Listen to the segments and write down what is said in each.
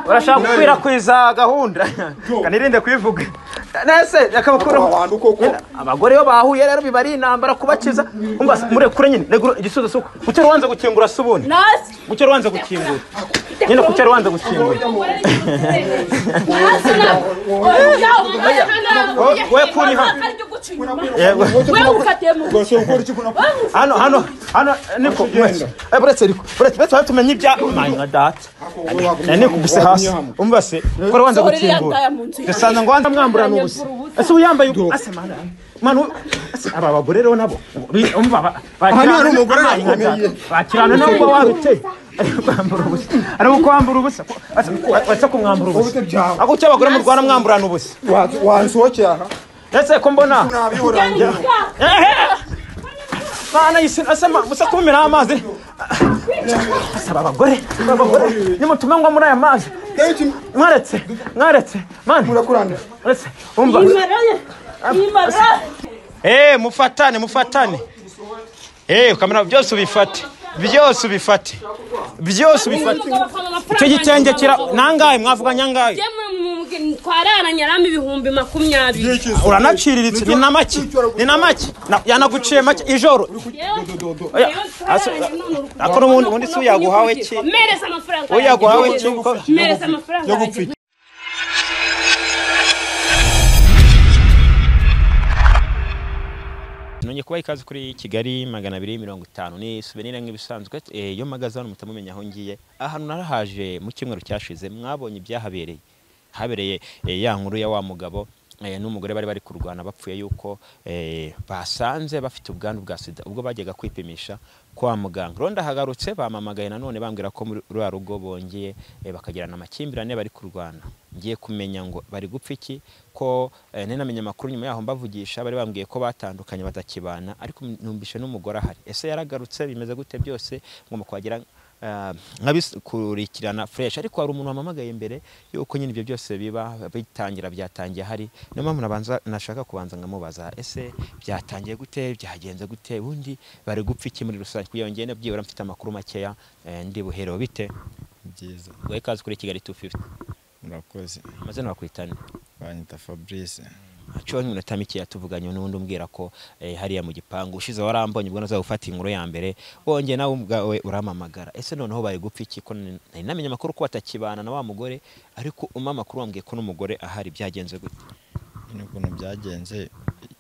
urashaka gukwirakwiza gahunda kanirinde kubivuga nese akabakuraho abantu koko abagore iyo bahuye rero biba ari intambara kubakiza umva murekure nyine negura igisubizo suko kuki rubanza gukingura se ubundi kuki rubanza gukingura nyine kuki rubanza gukingura we kuri hano yego rwose ukora iki kuna hano hano hano niko mwese Eh, buretse riko buretse buretse wawe tumenye ibya manywa data Eh, niko guse hasi umva se ko rubanza gukingura dusanga ngo wanza mwamburana ubusa ese ubu yambaye ubu asa mana mana ubu- ese aba bagore rero nabo bi- umva ba- Aha ni bakirana umugore amanywa yakomeye. data. bakirana nubwo wabiteye kwambura ubusa ari uko wambura ubusa wese kumwambura ubusa byawe ako icyo abagore murwana mwamburana ubusa Wa- wansohokeye aha ese ko mbona nabihorangira Mana yisi asema musa kumira amazi. Asaba abagore, abagore nimutume ngwa muri aya mazi. kenshi Mwaretse, mwaretse. Mana, murakurana mwaretse. Umva. Eh, mufatane, mufatane. Eh, kamera byose ubifate. Byose ubifate. Byose ubifate. Icyo gitenge kira nangaye mwavuga nyangaye. twararanye arama ibihumbi makumyabiri Uranaciriritse ni na make. Ni na make. Na- Yanaguciye make ijoro. Oya, aso- akora ubundi- ubundi si uyaguhawe ki? mereza amafaranga Uyaguhawe yanjye. cyiko. mereza amafaranga yo yanjye. gupfa iki nongeye kubaha ikaze kuri kigali magana abiri mirongo itanu ni suvenire nk'ibisanzwe Eh, iyo mpagaze hano muhita mumenya aho ngiye ahantu narahaje mu cyumweru cyashize mwabonye ibyahabereye habereye eh, ya nkuru ya wa mugabo eh, n'umugore bari bari kurwana bapfuye yuko eh, basanze bafite ubwandu bwa sida ubwo bajyaga kwipimisha kwa muganga rero ndahagarutse bamamagaye nanone bambwira ko muri ruriya rugo bongeye eh, bakagirana amakimbirane bari kurwana ngiye kumenya ngo bari gupfa iki ko eh, ninamenye amakuru nyuma yaho mbavugisha bari bambwiye ko batandukanye batakibana ariko numvishe n'umugore ahari ese yaragarutse bimeze gute byose ngomba kuhagira ah, nkabikurikirana fresh ariko hari umuntu wamamagaye mbere yuko nyine ibyo byose biba bitangira byatangiye hari niyo mpamvu nabanza nashaka kubanza nkamubaza ese byatangiye gute byagenze gute ubundi bari gupfa iki muri rusange kugira ngo ngende byibura mfite amakuru makeya eh, ndi buhereho bite byiza guhe ikaze kuri kigali 250 murakoze amazina wakwitana banyita fabrice haciyeho nk'iminota mikeya tuvuganye n'undi umbwira ko eh, hariya mu gipangu ushize warambonye ubwo naza gufata inkuru ya mbere wongeye nawe ubwawe urampamagara ese noneho bari gupfa iki ko nari nari namenye amakuru ko batakibana na wa mugore ariko umpa amakuru wambwiye ko n'umugore ahari byagenze gute ni ukuntu byagenze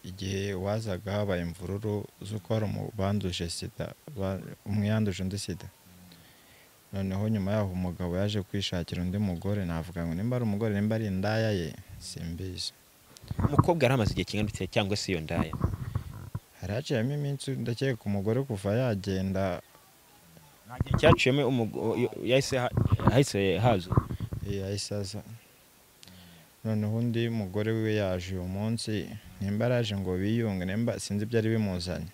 igihe wazaga habaye imvururu z'uko hari umubanduje sida ba- umwe yanduje undi sida noneho nyuma yaho umugabo yaje kwishakira undi mugore navuga ngo nimba ari umugore nimba ari indaya ye simbizi umukobwa yari amaze igihe kingana iki cyangwa se iyo ndaya hari haciyemo iminsi ndakeka umugore kuva yagenda nta gihe cyaciyemo umu- yo- yahise ha- hahise hazura yayisaza noneho undi mugore wiwe yaje uyu munsi nimba araje ngo biyunge nimba sinzi ibyari bimuzanye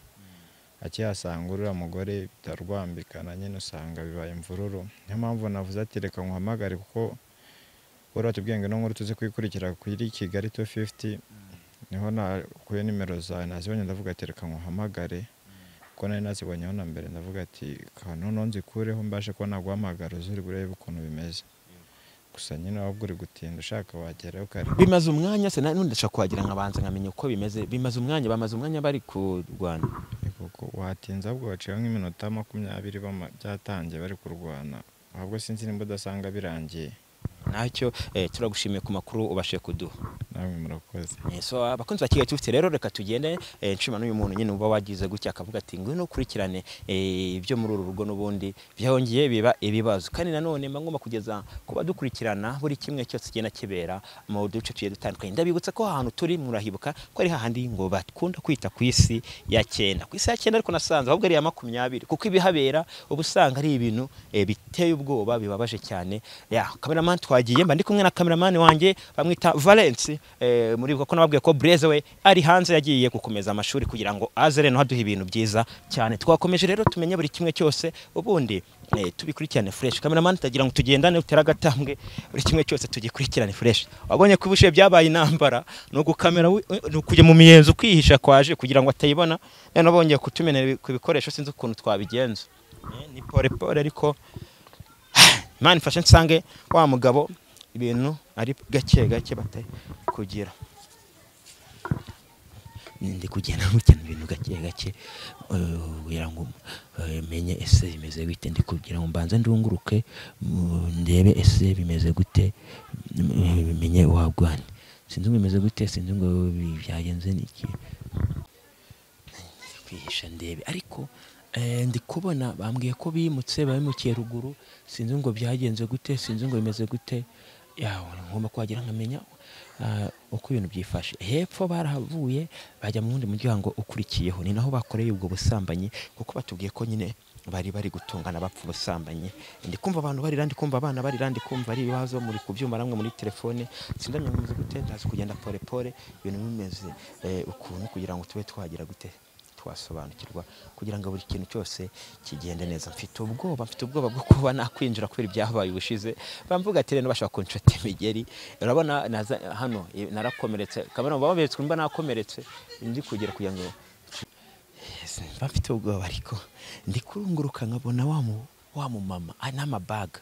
akihasanga uriya mugore bitarwambikana nyine usanga bibaye imvururu niyo mpamvu navuze ati reka nkuhamagare kuko wari watubwiye ngo ino nkuru tuze kuyikurikira kuri kigali 250 niho nakuye nimero zawe nazibonye ndavuga ati reka nkuhamagare kuko nari nazibonyeho na mbere ndavuga ati noneho nzikureho mbashe kuba naguhamagara uzuri burebe ukuntu bimeze gusa nyine waba uri gutinda ushaka wagerayo kare bimaze umwanya se na- nundi ndashaka kuhagira nkabanza nkamenya uko bimeze bimaze umwanya bamaze umwanya bari kurwana kuko watinze ahubwo baciyeho nk'iminota makumyabiri bama- byatangiye bari kurwana ahubwo sinzi nimba udasanga birangiye ntacyo eh, turagushimiye ku makuru ubashe kuduha namwe murakoze Eh, so abakunzi ba kigali tufite rero reka tugende eh, nshima n'uyu muntu nyine uba wagize gutya akavuga ati ngwino ukurikirane eh, ibyo muri uru rugo n'ubundi byongeye biba ibibazo kandi nanone mba ngomba kugeza kuba dukurikirana buri kimwe cyose kigenda kibera mu duce tugiye dutandukanye ndabibutsa ko aha hantu turi murahibuka ko ari hahandi ngo bakunda kwita ku isi ya cyenda ku isi ya cyenda ariko nasanze ahubwo ari iya makumyabiri kuko ibihabera uba usanga ari ibintu eh, biteye ubwoba bibabaje cyane ya kameramani twagiye mba ndi kumwe na kameramani wanjye bamwita valence eh, muribuka ko nababwiye ko bureze we ari hanze yagiye gukomeza amashuri kugira ngo aze rero haduha ibintu byiza cyane twakomeje rero tumenye buri kimwe cyose ubundi eh, tubikurikirane fresh kameramani tagira ngo tugendane utere agatambwe buri kimwe cyose tugikurikirane fresh wabonye ko ubushe byabaye intambara ni ugukamera wi- ni ukujya mu miyenzi ukihisha kwaje kugira ngo atayibona noneho bongeye kutumenera ibi- ku bikoresho sinzi ukuntu twabigenza Eh, ni pole pole ariko imana ifashe nsange wa mugabo ibintu ari gake gake bate kugira ndi kugenda nkurikirana ibintu gake gake eh, kugira ngo eh, menye ese bimeze gute ndi kugira ngo mbanze ndunguruke mm, ndebe ese bimeze gute mm, menye wagwane sinzi ngo bimeze gute sinzi ngo bi- byagenze niki kwihisha ndebe ariko eh, ndi kubona bambwiye ko bimutse babimukiye ruguru sinzi ngo byagenze gute sinzi ngo bimeze gute yawe ngomba kuhagera nkamenya ah, uko ibintu byifashe hepfo barahavuye bajya mu wundi muryango ukurikiyeho ni naho bakoreye ubwo busambanyi kuko batubwiye ko nyine bari bari gutungana bapfa ubusambanyi ndi kumva abantu barira ndi kumva abana barira ndi kumva ari ibibazo muri ku byuma namwe muri telefone sindamenya ngo bimeze gute ndazi kugenda pole pole ibintu bimeze eh, ukuntu kugira ngo tube twagira gute twasobanukirwa kugira ngo buri kintu cyose kigende neza mfite ubwoba mfite ubwoba bwo kuba nakwinjira kubera ibyabaye ubushize bamvuga ati rero bashaka kunshota imigeri urabona naza- hano eh, narakomeretse kamera baberetse mba nakomeretse ndi kugira kugira ngo Yes, mba mfite ubwoba ariko ndi kurunguruka nkabona wa mu- wa mumama ah, n'amabaga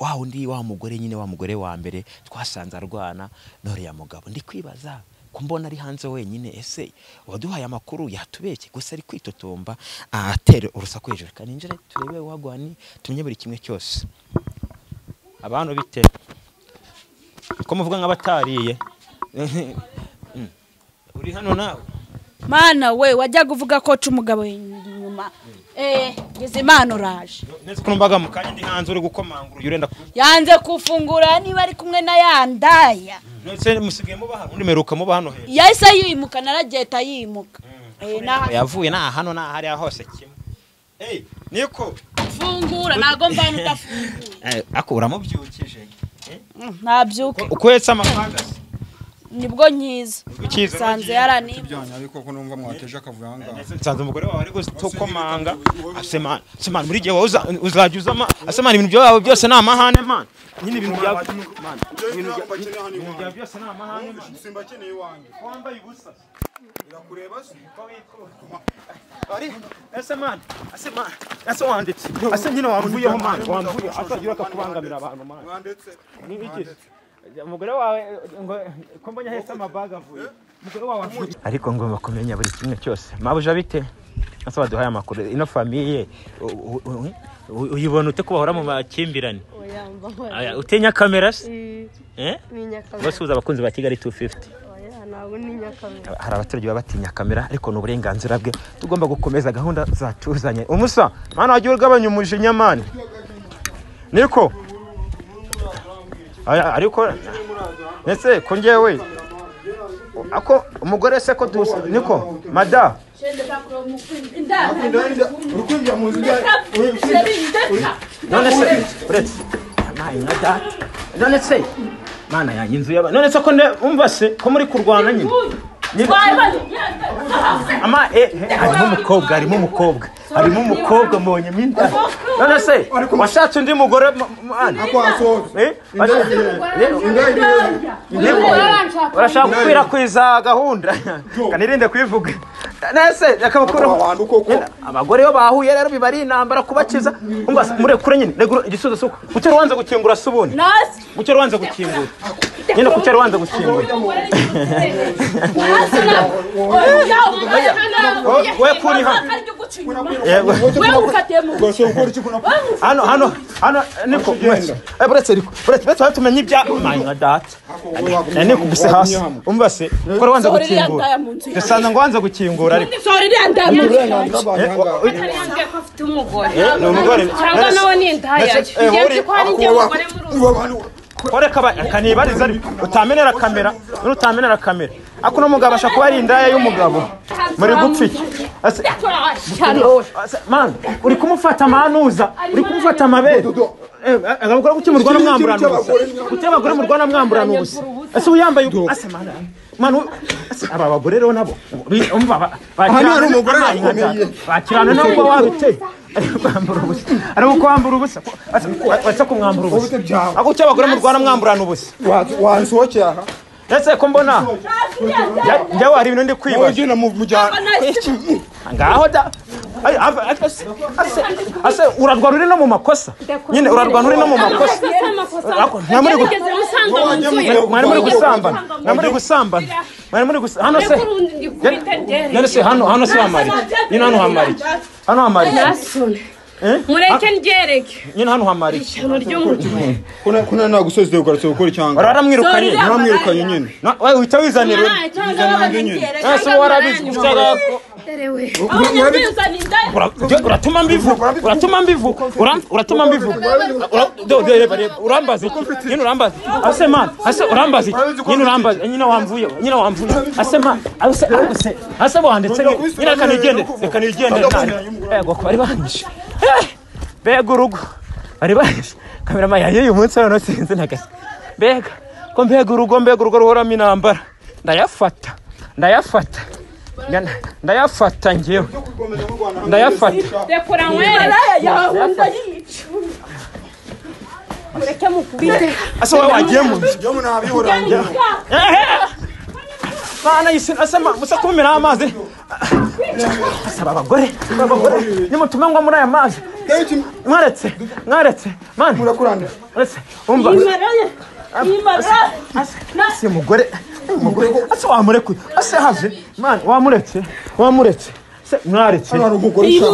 wa undi wa mugore nyine wa mugore wa mbere twasanze arwana n'uriya mugabo ndi kwibaza ko mbona ari hanze wenyine ese waduhaye amakuru yatubeshye gusa ari kwitotomba ah, atere urusaku hejuru reka ninjire turebe wagwani tumye buri kimwe cyose abantu bite ko muvuga nk'abatariye Mm. uri hano nawe mana we wajyaga uvuga ko uca umugabo inyuma eee imana uraje neza ko numvaga mu kanya ndi hanze uri gukomangura uyu urenda ku- yanze kufungura niba ari kumwe na ya ndaya None musigaye muba hano undi meruka muba hano hejuru yahise yimuka naragenda yimuka Eh, n'aha- yavuye nta hano nta hariya hose kimwe Hey, niko fungura ntabwo mvana udafungura Eh, ako uramubyukije Eh, Mm, ntabyuke uko uhetse amapagasi nibwo nkiza Nibwo ukiza, nsanze uragiye. yaranibwa Byanyu ariko ko numva mwateje akavuyo aha ngaha. Ndetse nsanze umugore wawe ari gutukomanga asemana asemana buri gihe wowe uza- uzajya uzama asemana ibintu byawe byose ni amahane man nyine ibintu byawe ibintu bya- Bakeneye hano ibintu byawe iwanjye. byose ni amahane man. Simbakeneye iwanjye. wambaye ubusa Birakureba se? Ari, ese man, ese man, ese wanditse. Ase nyine wamvuyeho man, wamvuye atagira akakubangamira abantu man. Mwanditse. Ni iki? Umugore wawe ngo ko mbonye ahetse amabaga avuye. Umugore wawe avuye. Ariko ngomba kumenya buri kimwe cyose. Mabuja bite? Asa baduhaye amakuru. Ino famiye u- u- u- u- uyibona ute kubahora mu makimbirane? Aya, Utinya kamera se? Eh? Bose uza abakunzi ba Kigali 250. hari abaturage baba batinya kamera ariko ni uburenganzira bwe tugomba gukomeza gahunda zatuzanye umusa mana wagiye ugabanya umujinya mani niko Aya, ariko ndetse ko njyewe ako umugore se ko dusa niko mada Uri kwinjira mu nzu ibyawe. Uri kwinjira. none se uretse nayi na data none se mana yanjye inzu y'aba none se ko ne umva se ko muri kurwana nyine Ni- ama eh eh, harimo umukobwa harimo umukobwa harimo umukobwa mbonye mo inda none se washatse undi mugore ma- ma- ana? Ako hasohotse. Eh? Washatse- Eh, Indaya irihe? urashaka gukwirakwiza gahunda kanirinde kubivuga nese Ako akabakuraho abantu koko. abagore iyo bahuye rero biba ari intambara kubakiza umva murekure nyine negura igisubizo suko kuki rubanza gukingura subuni nasi kuki rubanza gukingura nyine kuki rubanza gukingura Oya, we kuri hano yego we ukatemu Ubwo se ukora iki kunapfa? hano hano hano niko Kugenda. Eh, buretse riko buretse buretse tumenye ibya manya data Eh, niko gusa hasi umva se ko rubanza Sorry, yataye gukingura mu nzu. dusanga ngo wanza gukingura ariko sora iriya ndaya Uburenganzira bwanjye aha ngaha. Ntabwo ko afite umugore Eh, ni umugore. cyangwa nawe ni indaya Ndetse, eh, ngenzi ko hari njye Ako wa- umugore muri ubu uba abantu- koreka akanibariza ariko utamenera kamera n'utamenera kamera ako no mugabo ashaka kuba ari indaya y'umugabo muri gupfiki Ase- ase- man uri kumufata amanuza uri kumufata amabere Eh, eh, abagore kuki murwana mwamburana ubusa kuki abagore murwana mwamburana ubusa ese uyambaye ase man man u- ase, aba bagore rero nabo bi- umva ba- Aha ni hari bakirana- umugore amazi nka akomeye. data. bakirana nabo uba wabiteye Ariko kwambura ubusa ariko kwambura ubusa Ase- ase kumwambura ubusa Ubute byawe. ako cyo abagore murwana mwamburana ubusa Wa- Wansohokeye aha. ese ko mbona njya- njyawe hari ibintu ndi Wowe kwibaza ugenda mu mujyana. ngaho da Ay, ave- ase- ase- ase urarwana uri no mu makosa nyine urarwana uri no mu makosa Ariko mwa muri gu- Yarigeze musanga mu nzu ye. mwari muri gusambana mwari muri gusambana mwari muri gusa hano se Yakurundi gukubita ndere. none se hano hano se hamari nyine hano hamari iki? hano hamari iki? Nasone. Eh? Mureke ndyereke. nyine hano hamari iki? Ijoro ry'umugore. kuna kuna nta gusoza ibyo ugarutswe gukora wari icyanga waramwirukanye Sorry, Rama. mwamwirukanye nyine Na- we uhita wizanira undi. Eh, se uba warabizi gushaka ko- Ura- jya- uratuma mbivuga uratuma mbivuga Uram- uratuma mbivuga Ura- do- do- reba reba urambaza iki nyine urambaza iki ase man ase urambaza iki nyine urambaza nyine wamvuye nyine wamvuye ase man ase ariko se ase wanditse nyine nyine reka nigende reka nigende yego bari banyishe Eh, mbega urugo bari banyishe kamerama yanjye uyu munsi none sinzi na gake mbega ko mbega urugo mbega urugo ruhoramo intambara ndayafata ndayafata Nda- ndayafata ngewe ndayafata Rekura nywere. Mureke mukubite. asa wowe wagiye mu nzu jya umuntu abiburangira mwana yisi asa ma- musa kumumiraho amazi asaba abagore abagore nimutume ngwa muri aya mazi mwaretse mwaretse mwana murakuranda mwaretse umva si umugore umugore asa wamurekuye asa haje mwana wamuretse wamuretse se mwaretse hano hari umugore ushaka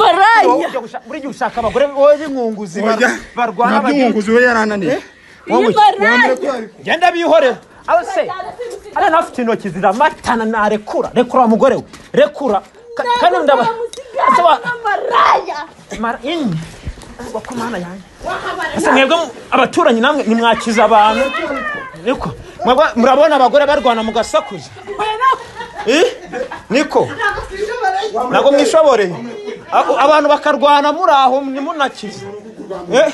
Ujya gushaka- buri gihe ushaka abagore wowe b'inkunguzi bar- Oya, barwana ntabyo bagira umwunguzi we yarananiye wowe Yamurekura ariko. genda bihorera aho se ariya nawe afite intoki ziramatana narekura rekura wa mugore we rekura Ka- kandi ndaba ese wa mara imwe Ubwo ko mana yanjye ese mwebwe mu- abaturanyi namwe nimwakiza abantu niko mwebwe murabona abagore barwana mugasakuza Eh? niko ntabwo mwishoboreye Ako- abantu bakarwana muri aho ntimunakize Eh?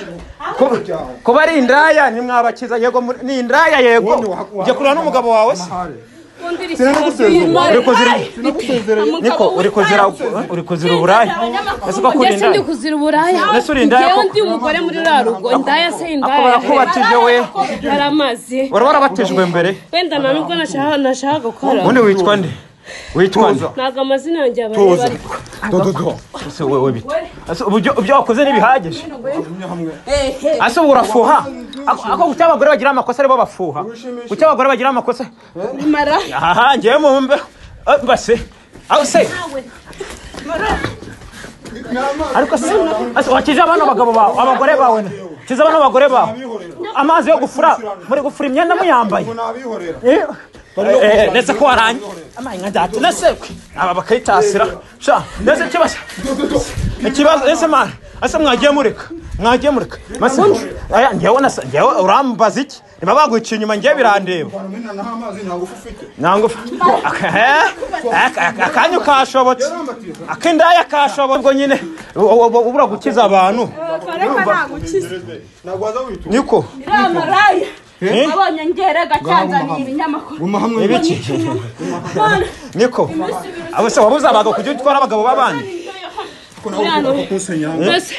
Ku- kuba ari indaya nimwabakiza yego muri- ni indaya yego Wowe wa- wa- ujya kureba n'umugabo wawe se sinagusezera uri kuzira niko uri kuzira uri kuzira uburaya ese uko kuri Ndetse ndi indaya kuzira uburaya. Ese uri indaya Ngewe koko? ndi umugore muri ruriya rugo. Indaya se ako indaya. barakubatije we Yaramaze. wari warabatijwe mbere Wenda nta nubwo nashaka nashaka gukora. ubundi witwa nde witwa nde Ntabwo amazina yanjye abantu bari. dododo ese wowe bite ese ubyo ibyo wakoze ntibihagije ese ubu urafuha ako ako kuki abagore bagira amakosa aribo bafuha kuki abagore bagira amakosa aha ngewe mu mbe eh, base aho se ariko se ase wakize abana bagabo bawe abagore bawe na kize abana abagore bawe amazi yo gufura muri gufura imyenda muyambaye nabihorera Eh, eh, ndetse ko waranye amanywa ndatu ndetse kwe, aba bakayitasira sha ndetse kibazo ikibazo ese mara ese mwagiye mureka mwagiye mureka mase aya ngewe nasa ngewe urambaza iki niba baguciye inyuma ngewe birandeba amena naho amazi nta ngufu ufite ntabwo akanyu kashobotse ak'indaya kashobotse ubwo nyine u- u- ubura gukiza abantu ntabwo waza witura niko Eh? abonye ngerega cyanzaniye ibinyamakuru guma hamwe ibiki niko abo se wabuze abagabo kujya utwara abagabo b'abandi kunsenya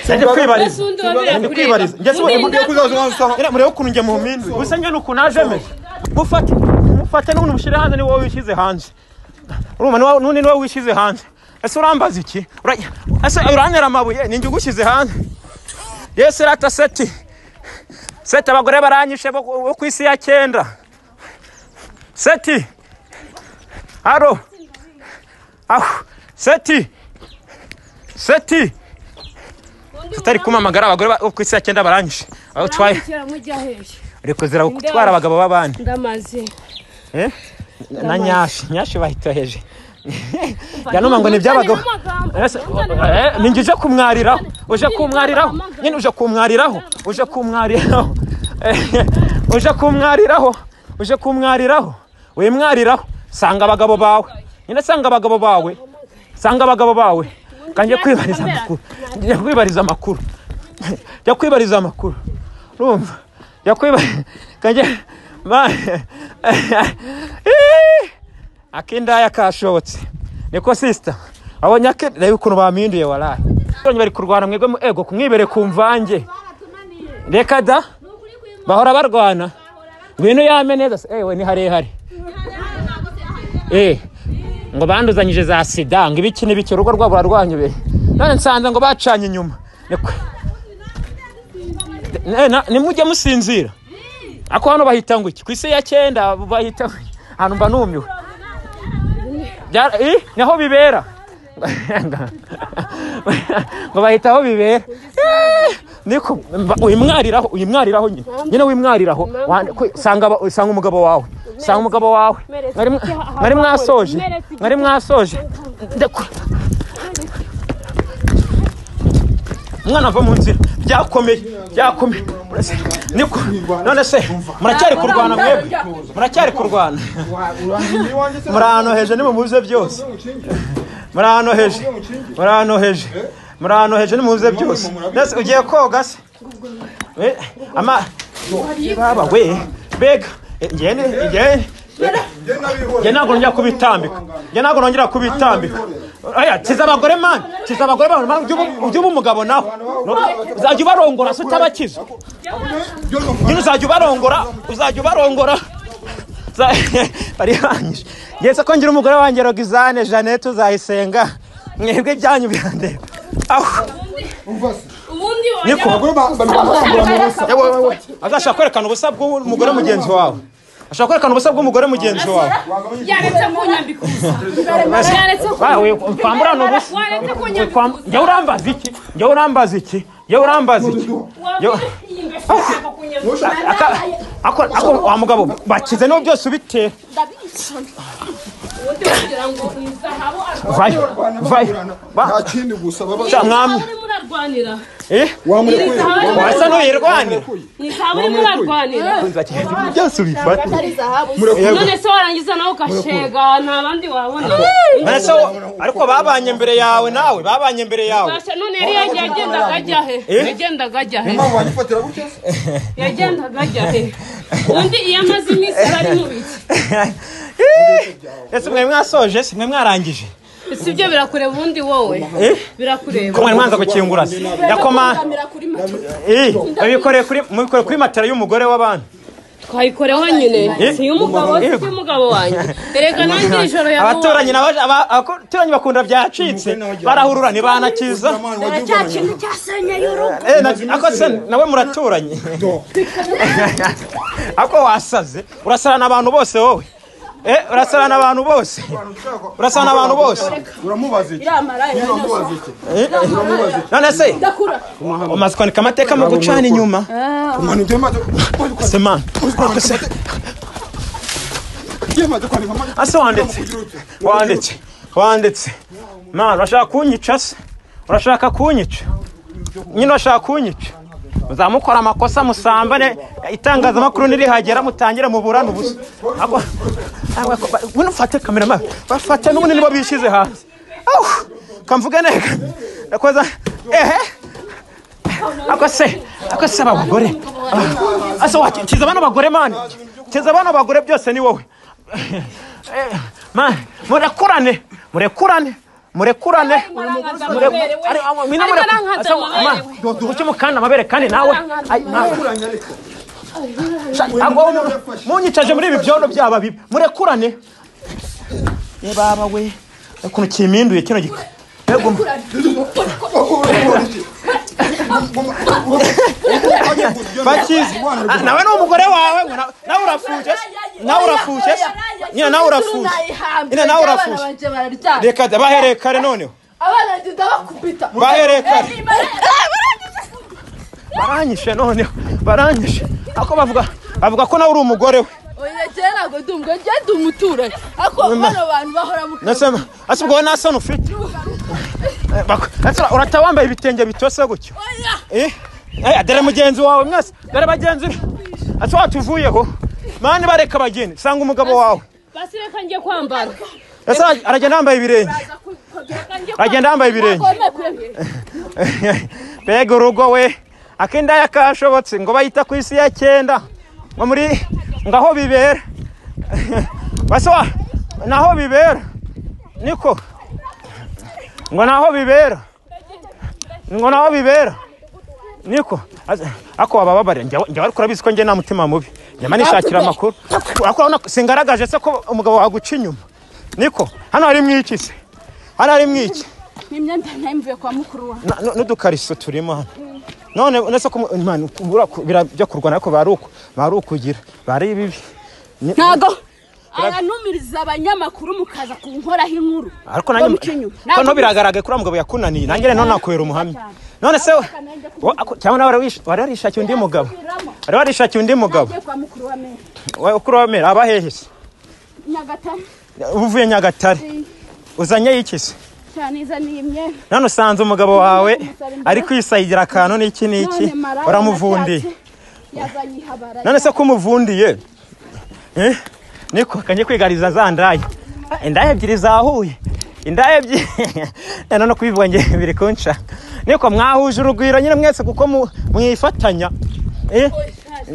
njye kwibariza Ese undi wabera njye kureba. kwibariza njye Undi siwe Ira murebe ukuntu njye muhuminduye gusa njye nukuntu najeme mufate mufate n'umuntu mushyire hanze ni wowe wishyize hanze urumva ni wowe- n'undi ni wowe wishyize hanze ese urambaza iki Ura- ese urantera amabuye ni njye ugushyize hanze yesi rata seti seti abagore baranyishe bo bo ku isi ya cyenda seti haro aho seti seti tutari kumamagara abagore ba- bo ku isi ya cyenda baranyishe aho twaye reka zira gutwara abagabo b'abandi Ndamaze. Eh? na nyashi nyashi bahitoheje yanuma ngo ni iby'abagabo Ese, eh, ni ngije kumwariraho uje kumwariraho nyine uje kumwariraho uje kumwariraho Eh, uje kumwariraho uje kumwariraho wimwariraho sanga abagabo bawe nyine sanga abagabo bawe sanga abagabo bawe kanjye kwibariza amakuru njya kwibariza amakuru njya kwibariza amakuru urumva njya kwibariza kanjye ma Ih! akindaya kashobotse niko sisita abonye ake reba ukuntu bampinduye waraye Abonye bari kurwana mwebwe mu ego kumwibere ku mvange reka da bahora barwana ngwino yame neza se ewe ni harehare eh ngo banduzanyije za sida ngo ibiki n'ibiki urugo rwabo rwarwanyubiye none nsanze ngo bacanye inyuma Nikwe. Ne- na- nimujye musinzira ako hano bahita ngo iki ku isi ya cyenda bahita ahantu mba numiwe Bya- i? ni aho bibera ngo bahita aho bibera Eh, niko mba- uyimwariraho uyimwariraho nyine nyine wimwariraho Wa- kwe- sanga aba- sanga umugabo wawe sanga umugabo wawe mwari mwa- mwari mwasoje mwari mwasoje Ndakwe. umwana ava mu nzira byakomeye byakomeye Murase- niko none se muracyari kurwana mwebwe muracyari kurwana muri ahantu hejuru nimubuze byose muri ahantu hejuru muri ahantu hejuru muri ahantu hejuru nimubuze byose Nese ugiye koga se we ama baba we mbega njye ni- njye- njye ntabwo nongera kubitambika njye ntabwo nongera kubitambika oya kiza abagore mani kiza abagore mani ujye uba umugabo nawe uzajya ubarongora se utabakiza nyine uzajya ubarongora uzajya ubarongora Za- barihangije ngeze ko ngira umugore wanjye rogizane jeannette uzayisenga mwebwe ibyanyu birandeba aho ubundi niko Abagore ba- ba- barambura mu busa. Yewe, wewe, wewe. azashaka kwerekana ubusa bw'umugore mugenzi wawe ashaka kwerekana ubusa bw'umugore mugenzi wawe yaretse kunyambika ubusa yaretse Ah, we- kwambura ni ubusa waretse We- kunyambika kwam- njyewe urambaza iki njyewe urambaza iki njyewe urambaza iki Yo- Aka- ako ako wa mugabo bakize niho byose ubitera vayo vayo Nta Ba- kindi gusa baba Cya mwami murarwanira eh wamurekuye wasa n'uyirwanira ni zahabu urimo urarwanira byose ubifata none se warangiza nawe ugashega nta bandi wabona Mbese wo- ariko babanye mbere yawe nawe babanye mbere yawe Basha none yari yagiye yagendaga ajya he Eh? yagendaga ajya he Mama wanyifatira gutya se? yagendaga ajya he undi iyo amaze iminsi bari mu biki ese mwe mwasoje se mwe mwarangije si ibyo birakureba ubundi wowe Eh? birakureba ko mwari mwanza gukingura se yakoma eh mubikoreye kuri mubikoreye kuri matera y'umugore w'abantu twayikoreho nyine Eh? si iy'umugabo si Eh? iy'umugabo wanjye erega nanjye ijoro ya abaturanyi n'abaje- aba- abaturanyi bakunda byacitse barahurura ntibanakiza Mama wagiye ubona nyina. Eh, na- ako se nawe muraturanye ako wasaze urasarana abantu bose wowe Eh, urasarana abantu bose urasarana abantu bose uramubaza iki Niba uramubaza iki none se umaze kwandika amateka mu gucana inyuma umuntu ugiye maze ugiye maze semana ako se ugiye maze kwandika amazi ase wanditse wanditse wanditse mana urashaka kunyica se urashaka kunyica nyine urashaka kunyica muzamukora amakosa musambane itangazamakuru nirihagera mutangire muburane ubusa Ako- ako- ba- buno mfate kamera ma bafate n'ubundi nibo bishyize hanze Awu! kamvuge neza nakoza ehe ako se ako se abagore Ah, ase wa- kiza bano bagore mani kiza bano bagore byose ni wowe Eh, ma- murekurane murekurane murekurane Ari- amo- mwine Ariko mureku- nankanze asa- amabere ma- kuki mukanda amabere kandi nawe Ai, ma- Sha- agwa- munyicaje muri ibi byondo byaba bibi murekurane ye baba we ukuntu kimpinduye kino gika Mbega umu- bakizi Ah, nawe ni umugore wawe ngo na- nawe urafuje se? nawe urafuje se? nyine nawe urafuje nyine nawe urafuje reka da bahereye kare noneho bahereye kare baranyishe noneho baranyishe ako bavuga bavuga ko nawe uri umugore we nasema ase ubwo wowe nta soni ufite Eh, bako- ese ura- urata wambaye ibitenge bitose gutyo Eh? Eh, dore mugenzi wawe mwese dore bagenzi be ase watuvuyeho mani bareka bagende sanga umugabo wawe basi reka njye kwambara ese ara- aragenda yambaye ibirenge aragenda yambaye ibirenge mbega urugo we akindaya kashobotse ngo bayita ku isi ya cyenda ngo muri ngaho bibera basoba naho bibera niko ngo naho bibera ngo naho bibera niko Aza- ako wabababarira njyewe njyewe ariko urabizi ko njye nta mutima mubi nyama nishakira amakuru ariko urabona ko singaragaje se ko umugabo waguca inyuma niko hano harimo iki se hano harimo iki ni imyenda nayo mvuye kwa mukuru wanjye Na- nu- n'udukariso turimo hano none uretse ko mu- Imana, kubura ku- bira- byo kurwana ariko bari uku bari ukugira bari ibibi Ni- ntago aranumiriza abanyamakuru mukaza kunkoraho inkuru ariko nanjye muca inyuma. ko no biragaragaye kuri mugabo yakunaniye nanjye rero nakwera umuhamya none se we- wo- ako- cyangwa nawe wari wish- wari warishakiye undi mugabo wari warishakiye undi mugabo nagiye kwa mukuru wa mera wowe ukuri wamera aba hehe se nyagatare uvuye nyagatare uzanye iki se cyane izaniye imyenda none usanze umugabo wawe ari kwisayigira akantu n'iki n'iki none maraya uramuvundiye yatatse, yazanye ihabara none se ko umuvundiye eh? niko kanye kwigariza za ndaya indaya ebyiri zahuye indaya ebyiri Eh, none kwivonge biri kunca niko mwahuje urugwiro nyine mwese kuko mu- mwifatanya eh?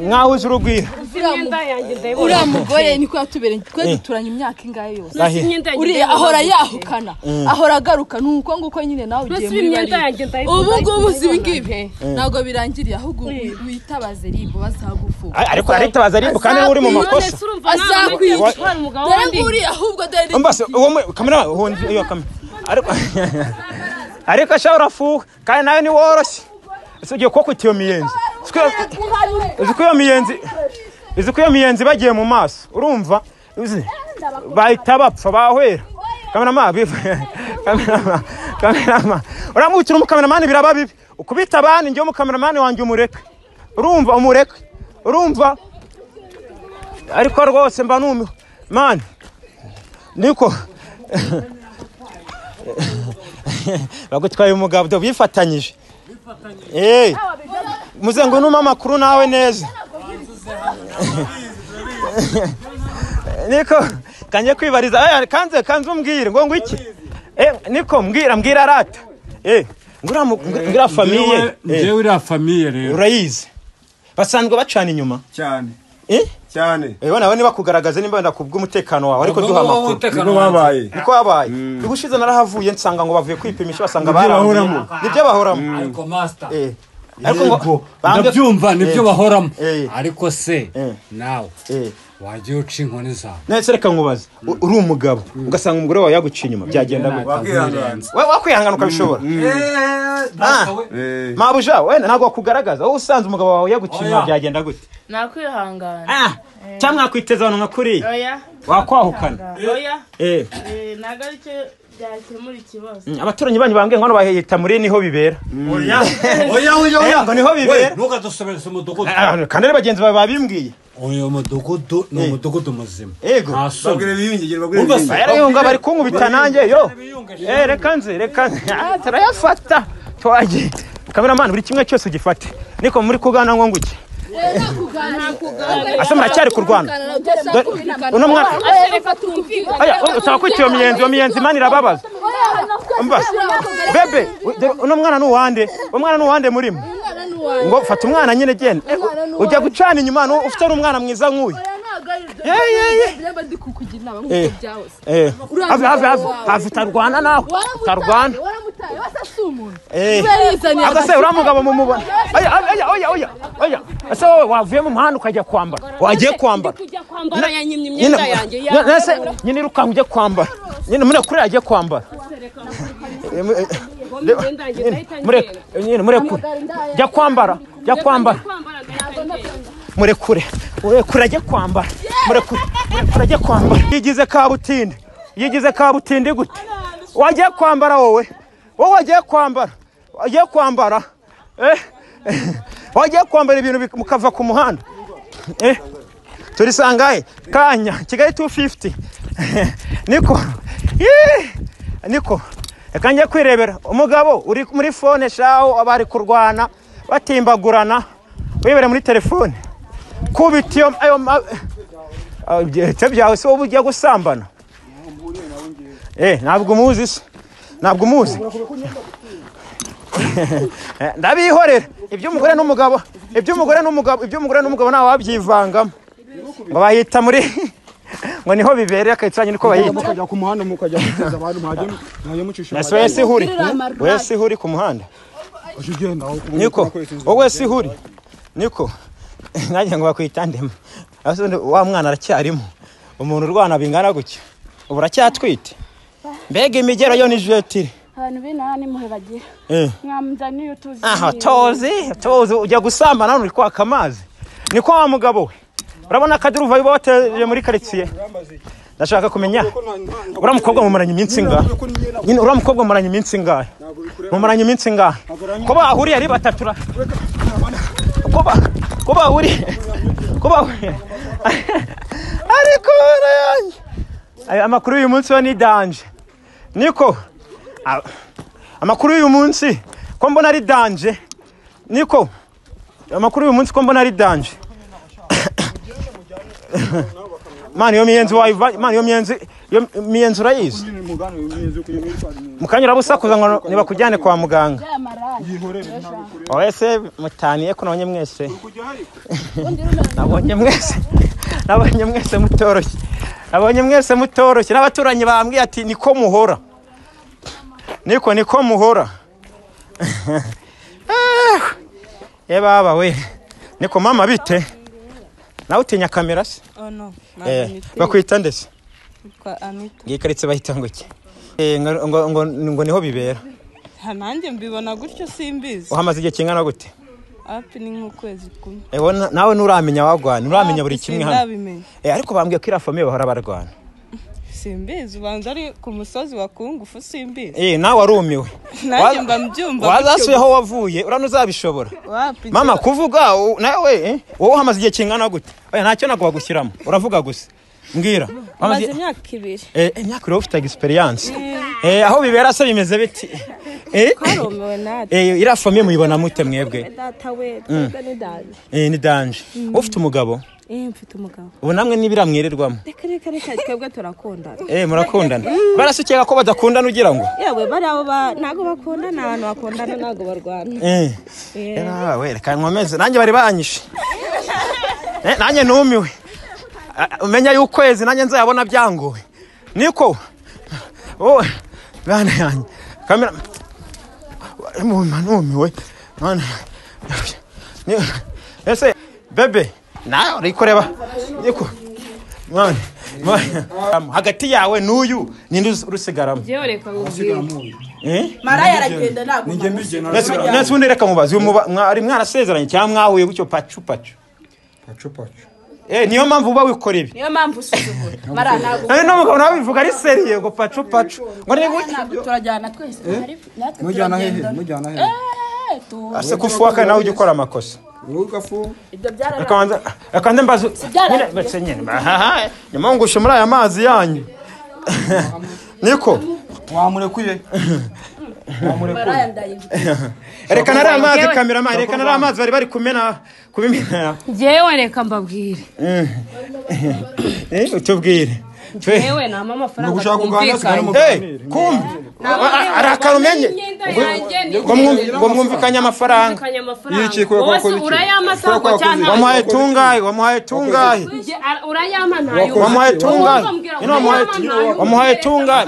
mwahuje urugwiro imyenda yanjye ndayibona uriya mugore niko yatubereye twe duturanye imyaka ingahe yose ntusi Ahe. imyenda yanjye uriya ndayibona ahora yahukana ahora agaruka ni uko nguko nyine nawe ugiye ntusi muri imyenda bariya yanjye ndayibona ubu ngubu si ibi ngibi ntabwo birangiriye ahubwo witabaze ribu bazagufunga Ay, ariko aritabaza ariko kandi we uri mu makosa azakwica Ntwara umugabo dore wundi. nguriya ahubwo dore ribu mbase uwo mu- kamera hundi iyo kamera ariko ariko sha urafuwe kandi nawe ni woroshye Ese ugiye kuba kutiyo miyenzi Uzi ko- uzi ko iyo miyenzi uzi ko iyo miyenzi bagiye mu maso urumva uzi bahita bapfa bahwera kamerama biv- kamerama kamerama uramwicira umukameramani biraba bibi ukubita abandi njyewe umukameramani wanjye umureke urumva umureke urumva ariko rwose mba numiwe mani niko bagutwaye umugabo do bifatanyije Eh, muze ngo numpe amakuru nawe neza niko kanjye kwibariza aya kanze kanze umbwire ngo ngwiki Eh, niko mbwira mbwira rata Eh, ngura mu- ngura famiye njyewe uriya famiye rero urayizi basanzwe bacana inyuma cyane Eh, cyane eh, nawe niba kugaragaza nimba wenda kubw'umutekano wawe ariko duha amakuru niko babaye niko wabaye ubushize narahavuye nsanga ngo bavuye kwipimisha basanga Nibyo baranduye. bahoramo. nibyo bahoramo ariko masita Eh. ariko ngo yego bambwe- ndabyumva nibyo Eh. bahoramo Eh. ariko se Eh. nawe Eh. wagiye uca inkoni zawe nahise reka nkubaze U- uri umugabo ugasanga umugore wawe yaguciye inyuma byagenda gute wakwihanganza We- wakwihangana ukabishobora mabuja wenda ntabwo wakugaragaza wowe usanze umugabo wawe yaguciye inyuma Oya. byagenda gute nakwihangana Ah, cyangwa nakwitezana nka kuriya oya wakwahukana oya Eh, eh, ntabwo aricyo byakemura ikibazo mm, abaturanyi banyu bambwiye ngo hano bahita muri niho bibera oya oya oya Eh, ngo niho bibera ntukadusobereze umudugudu Ah, kandi ari bagenzi bawe babimbwiye uyu mudugudu ni umudugudu muzima Yego. nta bagure soni biyungire bagure Urumva se? biyungire barayunga bari kunkubita nanjye yo Eh, reka nze reka nze Ah, turayafata twagiye kameramani buri kimwe cyose ugifate niko muri kuganira ngo nguke ase muracyari kurwana Dore- uno mwana oya usaba kwita iyo miyenzi iyo miyenzi imana irababaza mba bebe u- dore uno mwana ni uwande umwana ni uwande murimo ngo fata umwana nyine genda Eh, u- ujya gucana inyuma nu- ufite n'umwana mwiza nk'uyu ye ye ye niba ndi kukugira inama Eh. nk'uko byahoze Eh, have have have have utarwana nawe utarwana waramutaye waramutaye wese si umuntu eh yarizaniye agase uriya mugabo mumubona oya oya oya oya oya ese wowe wavuye mu muhanda ukajya kwambara wagiye kwambara kujya kwambara yanyimye imyenda yanjye nyine- nyine se- nyine irukanka ujye kwambara nyine muri kure yagiye kwambara Eh, mu- eh, Ngo imyenda yanjye ndahita mureke ngenda nyine murekure jya kwambara jya kwambara kwambara ndahita ngenda murekure murekure ajye kwambara murekure murekure ajye kwambara yigize kabutindi yigize kabutindi gute wagiye kwambara wowe wowe wagiye kwambara wagiye kwambara eh wagiye kwambara ibintu bik- mukava ku muhanda eh turisangaye kanya kigali 250 niko Yee! niko reka njye kwirebera umugabo uri muri fone shaho bari kurwana batimbagurana wibere muri telefone kubita iyo ayo ma- Ah, ibyo byawe se wowe ujya gusambana eh ntabwo umuzi se ntabwo umuzi Eh, ndabihorera iby'umugore n'umugabo iby'umugore n'umugabo iby'umugore n'umugabo ntawe wabyivangamo ngo bahita muri ngo niho bibereye akayituranye niko bahita mukajya ku muhanda mukajya guteza abantu mwajya mwajya mucisha nasi wese ihuri Uriya wese ihuri ku muhanda uje ugenda aho kubona niko kwesa inzira. wowe wese ihuri niko nanjye ngo bakwita ndema Ese undi wa mwana aracyarimo umuntu urwana bingana gutya ubu aracyatwite mbega imigero yo ni jetire abantu b'inaha nimuhe bagira Eh. mwamuzaniye utuzi aha tozi tozi ujya gusambana hano uri kwaka amazi niko wa mugabo we urabona akaduruva uba wateje muri karitsiye ndashaka kumenya uriya mukobwa mumaranye iminsi ingahe nyine uriya mukobwa mumaranye iminsi ingahe mumaranye iminsi ingahe ko bahuriye ari batatu ra- ko ba- ko bahuriye ko bahuriye ariko barayanjye Aya amakuru y'uyu munsi yo ni danje niko Ah, amakuru y'uyu munsi ko mbona ari danje niko amakuru y'uyu munsi ko mbona ari danje mani iyo miyenzi wayiva mani iyo miyenzi iyo miyenzi urayizi mukanyura busakuza ngo ntibakujyane kwa muganga ese mutaniye ko nabonye mwese nabonye mwese nabonye mwese mutoroshye nabonye mwese mutoroshye n'abaturanyi bambwiye ati niko muhora niko niko muhora Ah, ye baba we niko mama bite nawe utinya kamera se Oh no, Eh, ntabwo nitinya. bakwita ndetse Nitwa Anita. ngikaritse bahita ngo iki Eh, ngo- ngo- ngo ngo niho bibera Ha, nanjye mbibona gutyo simbizi uhamaze igihe kingana gute api ni nk'ukwezi kumwe Eh, wowe na- nawe nturamenya wagwana nturamenya buri kimwe hano sinabimenya Eh, ariko bambwiye ko iriya famiye bahora barwana simbizi ubanza ari ku musozi wa kungufu simbizi Eh, nawe warumiwe nanjye Wa- mba mbyumva wazasuye aho wavuye urano uzabishobora wapi mama kuvuga u- nawe eh, wowe uhamaze igihe kingana gute oya ntacyo ntabwo bagushyiramo uravuga gusa mbwira maze Wamaze- imyaka ibiri Eh, imyaka uri ufite egisperiyanse aho bibera se bimeze biti Eh, twarumiwe natwe eh, iriya famiye muyibona mute mwebwe data we Mm. twebwe ni dada Eh, ni danje Mm. ufite umugabo eh mfite umugabo ubu namwe n'ibiramwirirwamo reka reka reka twebwe turakundana Eh, murakundana barasukeka ko badakundana ugira ngo yewe bariya bo ba- ntabwo bakundana abantu bakundana ntabwo barwana Eh. Eh. Era we reka nkomeze nanjye bari banyishe Eh, nanjye numiwe Ah, umenya y'ukwezi nanjye nzayabona byangowe niko wowe bana yanjye kamera muma numiwe Bana yanjye. Ni- ese bebe nawe uri kureba niko mwana mwana hagati yawe n'uyu ninde uzi- urusigaramo Jewe reka nkubwire. eh Maraya aragenda naguma. nasi undi reka mubaze uyu muba- mwari mwarasezeranye cyangwa mwahuye gutyo pacu pacu pacu pacu eh niyo mpamvu uba wikora ibi Niyo mpamvu usuzugura. Maraya naguma. Eh, n'umugabo nawe bivuga ari seriye ngo pacu pacu ngo ni Maraya naguma. Turajyana twese. Ariko natwe Mujyana hehe? turagenda. Mujyana hehe? Eh, tu- ase kufuwa kandi nawe ujya ukora amakosa Ibyo byararangiye. reka kandi mbaza nyine byararangiye. bese nyine ahaha nyuma ngushe muri aya mazi yanyu niko wamurekuye Maraya ndayibye. reka nari amazi kameraman reka nari amazi bari bari kumena kubimena Jewe reka mbabwire. Eh, eh, utubwire Twe- Jewe nama amafaranga. Eh, kumbe ari akantu umenye ngo mwum- ngo mwumvikanye amafaranga Mwumvikanye amafaranga. Wowe se urayama cyangwa cyangwa- wamuhaye tungahe wamuhaye tungahe Je- ara- urayama ntayo. wamuhaye tungahe Urambwira ino wamuhaye wamuhaye tungahe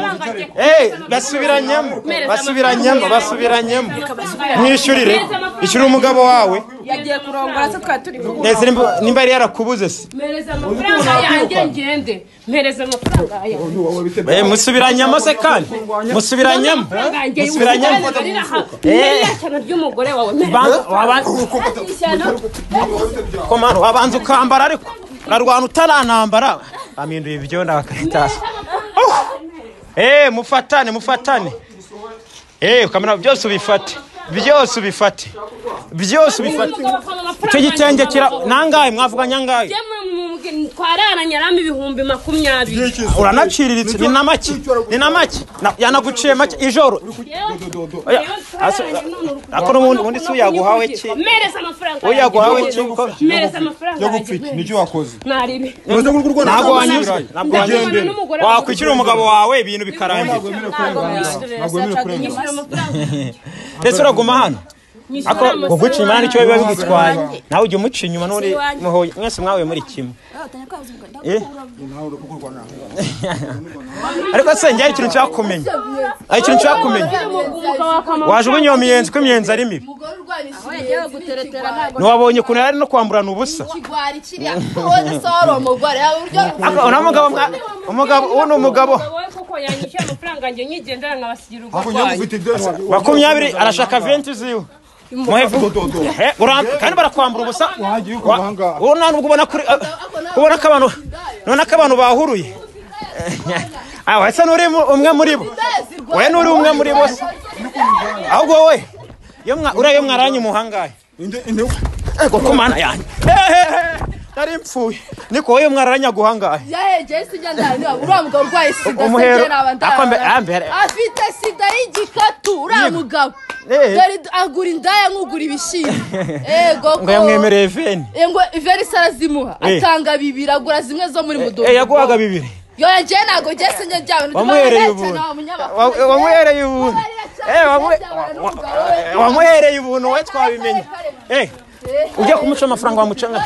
eh basubiranyemo basubiranyemo basubiranyemo mwishyurire ishyura umugabo wawe Yagiye kurongora se twari turi kumwe. Neza nimba- nimba yari yarakubuze se Mpereza amafaranga yanjye ngende. Mpereza amafaranga yanjye. Eh, musubiranyemo se kandi musubiranyemo musubiranyemo ishyano ry'umugore wawe Banza- wabanza- komano wabanza ukambara ariko urarwana utaranambara baminduye ibyo ndabakaritasi eh mufatane mufatane eh kamera byose ubifate byose ubifate byose ubifate icyo gitenge kira nangahe mwavuganye angahe twarana nyarama ibihumbi makumyabiri uranaciriritse ni na make ni na make Na- yanaguciye make ijoro Oya, ase- ariko n'ubundi ubundi si uyaguhawe ki mereza amafaranga uyaguhawe yanjye. ki mereza amafaranga yanjye. nicyo wakoze mwaribe ntabwo wanyuzwe ntabwo wanyuzwe wakwishyura umugabo wawe ibintu bikarangira ndetse uraguma hano ako kuguca inyuma nicyo biba bigutwaye nawe ujya umuca inyuma n'uri muhuye mwese mwahuye muri kimwe Eh? ariko se njye hari ikintu nshaka kumenya hari ikintu nshaka kumenya wajugunya iyo miyenzi ko imiyenzi ari mibi ntiwabonye ukuntu yari ari no kwamburana ubusa ikigwari kiriya wowe se wari umugore yaba uburyo Ako- uriya mugabo mwa- umugabo uwo ni umugabo ko yanyishyura amafaranga njye nyigendera nkabasigira makumyabiri arashaka venti ziwe muhevu Eh, urambe- kandi barakwambura ubusa uwo nta nubwo ubona kuri ubona ko abantu none ko abantu bahuruye aho ese nuri mu- umwe muri bo we nuri umwe muri bo se ahubwo wowe iyo mwa- uriya iyo mwaranye muhangaye ego ku mana yanjye nari mpfuye niko wowe iyo mwaranye aguhangaye yahegeye sida ndareba uriya mugabo urwaye sida Umuhero. se naba Akombe- ndareba ambere. afite sida y'igikatu uriya mugabo Eh. dore agura indaya nkugura ibishyimbo ego ngo yamwemereye veni ngo iverisi arazimuha Eh. atanga bibiri agura zimwe zo muri mudodo Eh, yaguhaga bibiri yo yagiye ntabwo ngiye sinjye byawe wamuhereye ubuntu Wa- wamuhereye ubuntu Eh, wamu- wa- wamuhereye ubuntu we twabimenye Eh, ujya kumuca amafaranga wamucanga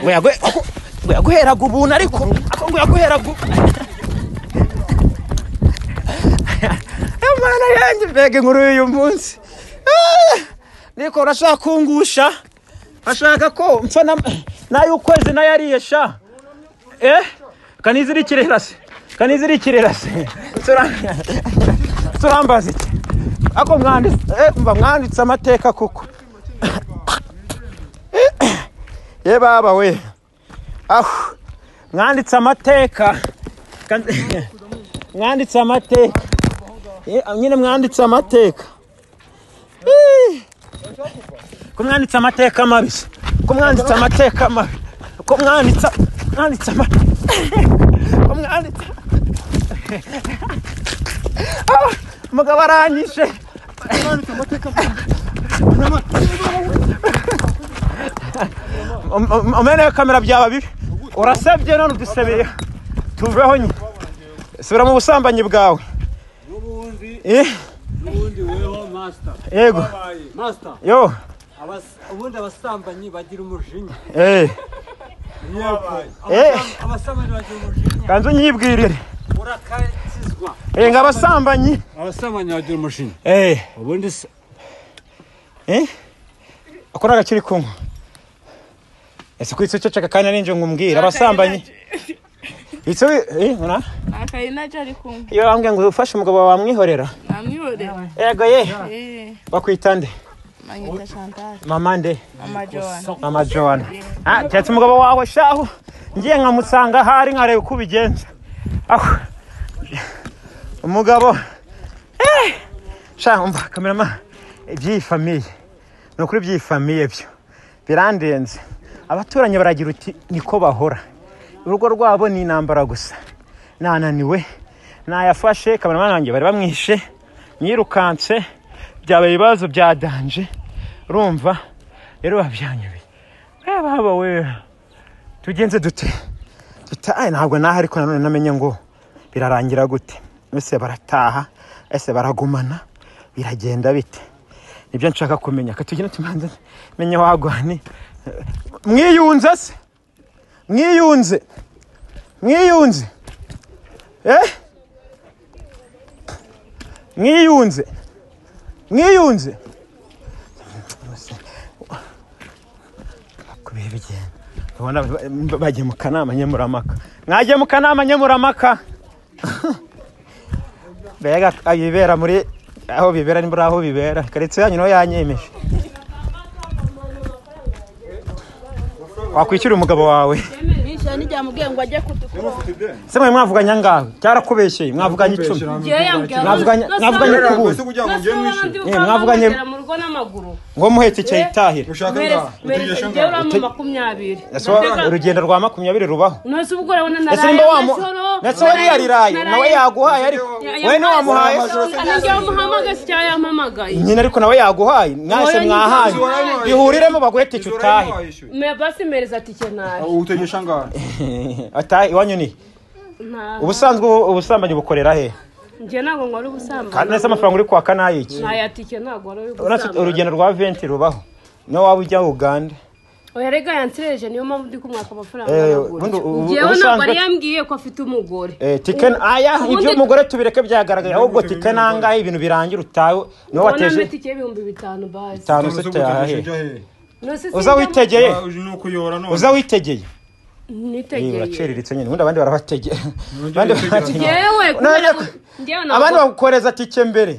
ngo yaguheraga ubuntu ariko ako ngo yaguheraga ubu- Imana yanjye mbega inkuru y'uyu munsi Ah, niko urashaka kungusha ashaka ko mpfa na- n'ay'ukwezi nayo ariye sha eh kanizirikire rase kanizirikire rase Tura- turambaza iki ako mwanditse eh, mba mwanditse amateka kuko ye baba we aho mwanditse amateka Kan- mwanditse amateka Ye, nyine mwanditse amateka Ih. ko mwanditse amateka mabi se. ko mwanditse amateka mabi ko mwanditse mwanditse amateka ko mwanditse Ah, umugabo aranyishe Um- um- umene kamera byaba bibi urasebye none udusebeye tuveho nyine subira mu busambanyi bwawe Eh, ubundi weho masita Yego. masita yo ubundi abasambanyi bagira umujinya Eh, Eh. Abasam- abasambanyi bagira umujinya kanzu nyibwirire urakakizwa Eh, ngo abasambanyi abasambanyi bagira umujinya Eh. ubundi se Eh? Ako ni agakiri kunywa. Ese kwitse cyo caka kandi ninje ngumbwira abasambanyi. Itse eh ora? akayi nacyo ari kumwe Iyo ambwe ngo ufashe umugabo wamwihorera. namwihorera Ego ye. eh Bakwitande. manyita chantal Mama nde. mama joan Mama Joan. Ah, cyatse umugabo wawe shaho. Ngiye nkamusanga hari nkareba uko ubigenza. Aho. Umugabo. Eh! Sha umva kamerama iby'iyi famiye. Ni ukuri by'iyi famiye byo. Birandenze. Abaturanyi baragira uti niko bahora. Urugo rwabo ni intambara gusa. Nananiwe. Nayafashe kameramani wanjye bari bamwishe. Nyirukanse. Byaba ibibazo bya danje. Urumva? Rero babyanyubiye. Eh, baba we tugenze dute duta "Ay, ntabwo naha ariko nanone namenye ngo birarangira gute ese barataha ese baragumana biragenda bite nibyo nshaka kumenya katugira tumanze menye wagwani mwiyunze se mwiyunze mwiyunze eh mwiyunze mwiyunze ku bihe bigenda ubona ba- bagiye mu kanama nkemuramaka mwagiye mu kanama nkemuramaka mbega ibibera muri aho bibera ni muri aho bibera karitsiye yanyu niho yanyemeje wakwishyura umugabo wawe nishyura n'igihe ngo ajye kudukuba se mwe mwavuganye angahe cyarakubeshyeye mwavuganye icumi mwavuganye mwavuganye ku bundi Eh, mwavuganye- mwavuganye mu rugo n'amaguru ngo muhetse icyayi itahira mweretse njyewe uramo makumyabiri Ese urugendo rwa makumyabiri rubaho nose ubwo urabona ese nimba wamu ndetse we yariraye nawe yaguhaye ariko we ntiwamuhaye njyewe wamuhamagaye si cyangwa yampamagaye nyine ariko nawe yaguhaye mwese Wowe mwahaye nyine- bihuriremo baguhete icyo utahe Me- basi mpereza tike nawe utegesha angahe atahe iwanyu ni ubusanzwe ubu- ubusambanyi bukorera he njye ntabwo nkora ubusambanyi kandi nese amafaranga uri kwaka ni ayiki ntaya tike ntabwo nkora Uretse ubusambanyi urugendo rwa venti rubaho niyo waba ujya uganda erega yansereje niyo mpamvu ndi kumwaka amafaranga Eh, aragura. ubundi ubu- njyewe ntabwo ubusanzwe- ari yambwiye ko afite umugore Eh, tike Ubu- aya ubundi- ibyo umugore tubireke byagaragaye ahubwo tike nangahe ibintu birangira utawe ubona niwe wateje metike y'ibihumbi bitanu bazi bitanu se tuyahe Nose sinjya- uza witegeye uza witegeye Nitegeye. uraceriritse nyine ubundi abandi barabategera Abandi barabategera. Njyewe None- njyewe abandi bagukoreza tike mbere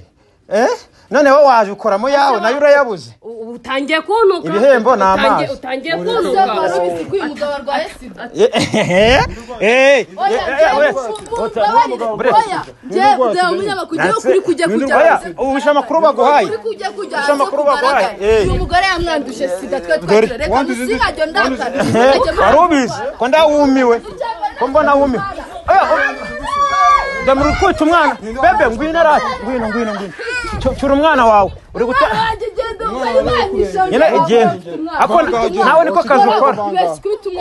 Eh? none wowe waje ukoramo yawe nayo urayabuze ubu utangiye kuntuka Ibihembo ni Utangiye- amazi. utangiye Uri- kuntuka Uri- Uri- umugabo arwaye sida Eh, eh, eh, eh, Oya, eh, njyewe we- mfungura, Ota- oya, Bre- oya, njyewe Bre- kujya munyama, kujya Natse- ukuri kujya kujya Oya, hanze. ubisha amakuru baguhaye Ukuri kujya Usha kujya hanze amakuru kugaragara. baguhaye, eh. uyu mugore yamwanduje sida twe Dore- twagira reka musinkajo ndakara Eh, wari ubizi ko ndawumiwe ko mbona wumiwe damura utwite umwana bebe ngwino rati ngwino ngwino ngwino Cyo- cyura umwana wawe uri guta nyine igenda ako nawe niko kazi ukora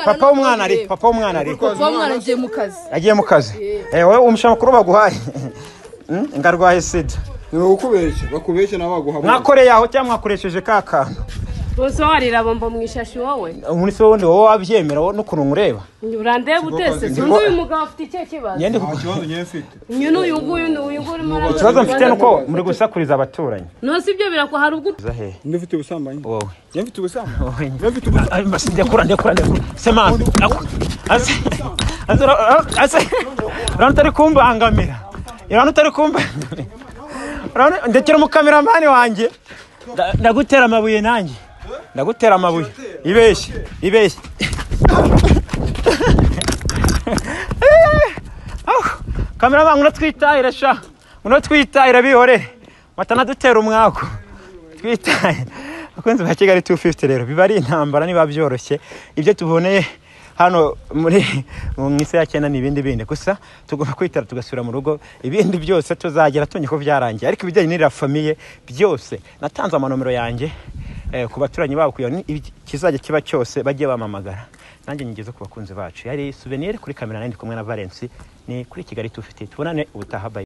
papa w'umwana ari papa w'umwana ari papa w'umwana agiye mu kazi yagiye mu kazi Eh, wowe umusha amakuru baguhaye Hmm? ngarwaye sida bakubeshye bakubeshye nawe baguha mwakoreye aho cyangwa mwakoresheje ka kantu usohorera bombo mu ishashi wowe umunsi wundi wowe wabyemera wowe n'ukuntu ureba urandeba utese sinzi uyu mugabo afite icyo kibazo Nyu n'uyu nguyu n'uyu nguyu urimo arabona ikibazo mu mfite Rwanda. nuko muri gusakuriza abaturanyi No, si ibyo birakwa hari ubwo Ndio vitu usamba hivi. Wewe. Ndio vitu usamba. Ndio vitu usamba. Basi ndio kula ndio kula ndio kula. Sema. Aku- Asa. Asa asa. Rano tari kumbangamira. Rano tari kumbangamira. Rano ndekera mu kameramani wanje. Nda- Ndagutera amabuye nanjye. Ndagutera amabuye. Ibeshye. Ibeshye. Kameramani unatwitahira sha. Unatwitahira bihore. Matanadutera umwako. twitaye abakunzi ba kigali 250 rero biba ari intambara niba byoroshye ibyo tuboneye hano muri mu isi ya cyenda ni ibindi bindi gusa tugomba kwitara tugasubira mu rugo ibindi byose tuzagera tumenya ko byarangiye ariko ibijyanye n'iriya famiye byose natanze amanomero yanjye eh, ku baturanyi babo kugira ngo ikizajya kiba cyose bajye bamamagara nanjye ngeze ku bakunzi bacu yari souvenir kuri kamera nari ndi kumwe na Valence ni kuri Kigali 250 tubonane ubutaha bye